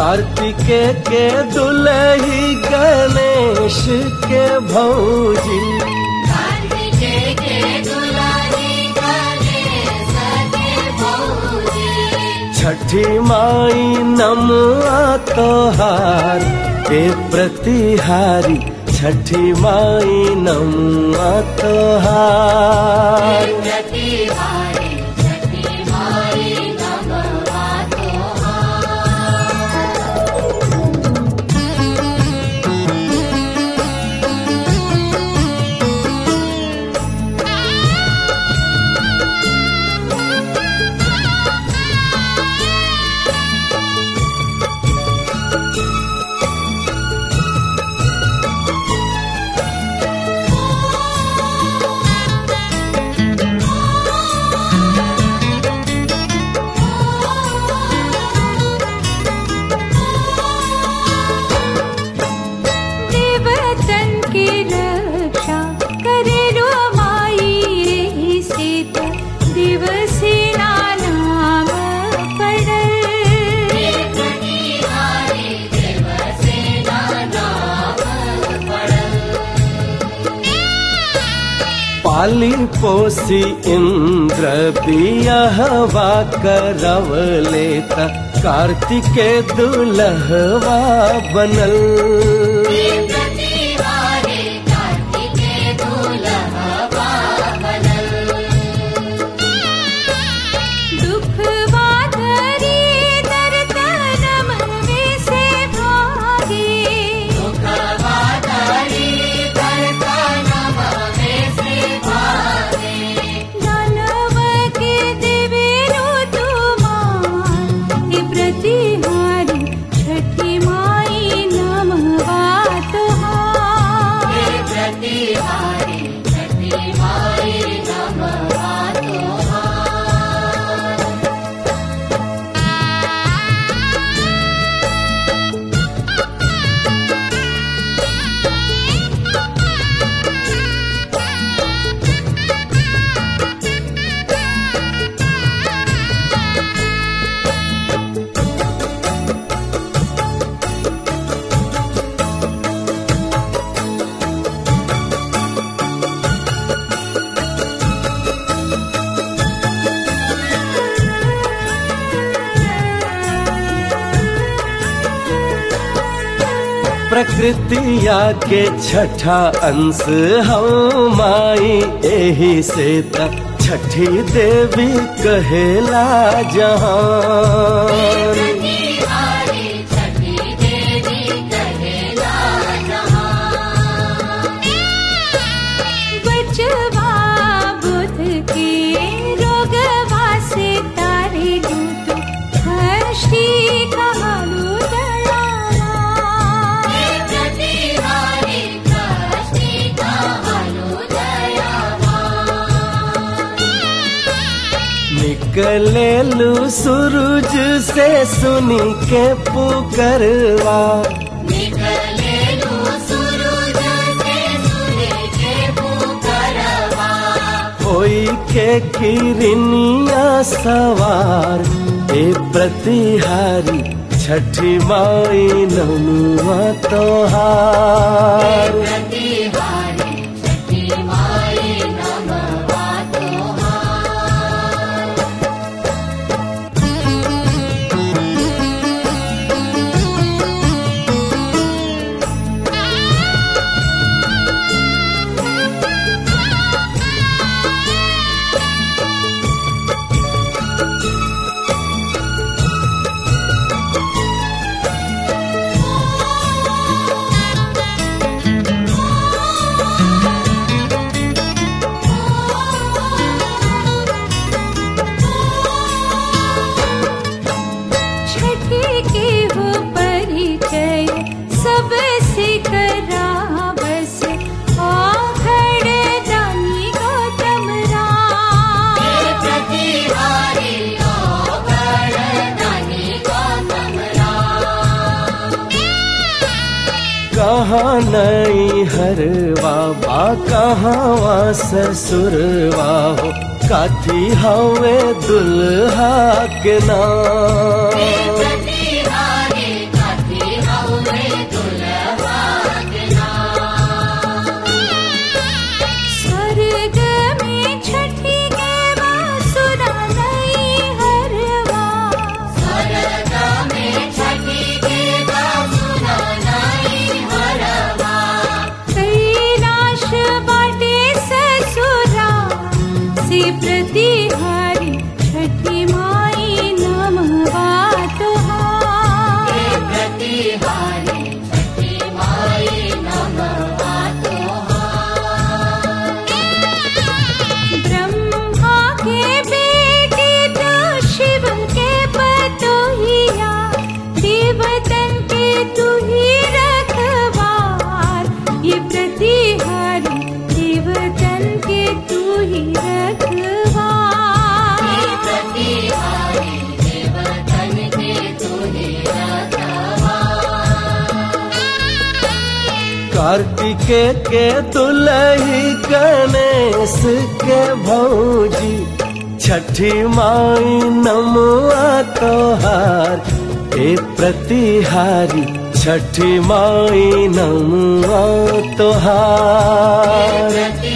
कार्तिके के दुलही गणेश के भौजी कार्तिके के दुलारी गणेश के भौजी छठी माई नमुआ तोहार ए प्रतिहारी छठी माई नमुआ तोहार प्रतिहारी छठी माई नमवा तोहार देवतन की रक्षा करे रो माई रे सीत दिवसे नाम पड़ल प्रतिहारी देवसेना नाम पड़ल पाली पोसी इंद्र बियहवा करव लेता कार्तिके दुलहवा बनल प्रतिहारी कार्तिके दुलहवा बनल दुख वाधरी दर्दनम में से भागे दुखवादारी कर्तनम में से भागे दानव के देवेरो तुमार हे प्रतिहारी छठी माई नमवा तुहार हे प्रतिहारी छठी माई नमवा तोहार प्रकृतिया के छठा अंश हम माई एही से त छठी देवी कहेला जहान प्रतिहारी छठी देवी कहेला जहां बचवा बुध के रोगवा से तारे दूत हर्षी कहालू दयाला हे प्रतिहारी कष्टी कहलु दयावान निकलेलू सूरज से सुनी के पुकरवा निकलेलु सूरज से सुने के पुकारवा होई के किरनिया सवार ए प्रतिहारी छठी माई नमुआ तोहार प्रतिहारी छठी माई नमवा तोहार छठी के हो परिचय सबसे करा बस आखड़ दानी गौतम राम हे प्रतिहारी ओगण दानी गौतम राम कहाँ नई हरवा बा कहाँ ससुरवा हो काथी हवे दुल्हा के नाम प्रतिहारी कार्तिके के दुलही गणेश के भौजी छठी माई नमुआ तोहार ए प्रतिहारी छठी माई नमुआ तोहार प्रति